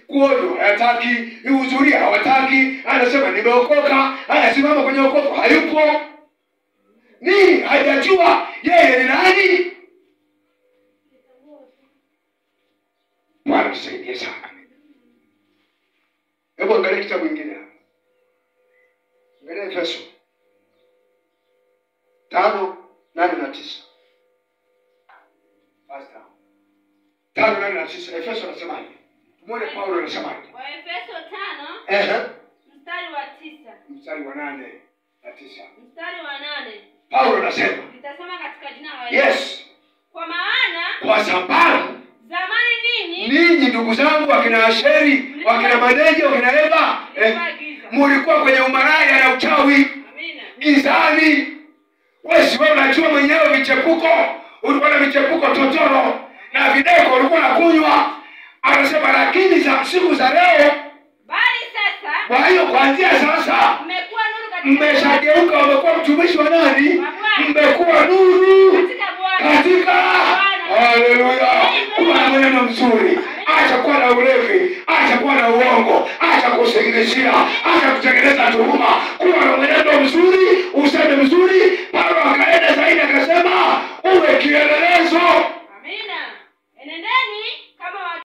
kuonywa hayataki ihudhuria hawataki anasema nimeokoka anasimama kwenye okovu hayupo nini hajajua yeye ni nani bwana tusaidie sana hebu angalia kitabu ingine hapa angalia efeso tano nane na tisa Basi tano. tano nane na tisa efeso anasemaje tumwone paulo anasemaje waefeso tano Ehe. mstari wa tisa mstari wa nane na tisa mstari wa nane paulo anasema nitasema katika jina la Yesu. yes kwa maana kwa sababu zamani ninyi ninyi ndugu zangu wakina asheri wakina maneje wakina eva eh, mlikuwa giza mulikuwa kwenye umaraya na uchawi amina gizani wesi wewe unajua mwenyewe vichepuko ulikuwa na vichepuko totoro na videko ulikuwa na kunywa anasema lakini za siku za leo bali sasa kwa hiyo kuanzia sasa mmekuwa nuru katika mmeshageuka umekuwa mtumishi wa nani mmekuwa nuru katika Bwana katika haleluya kuwa na mwenendo mzuri acha kuwa na ulevi acha kuwa na uongo acha kusingizia acha kutengeneza tuhuma kuwa na mwenendo mzuri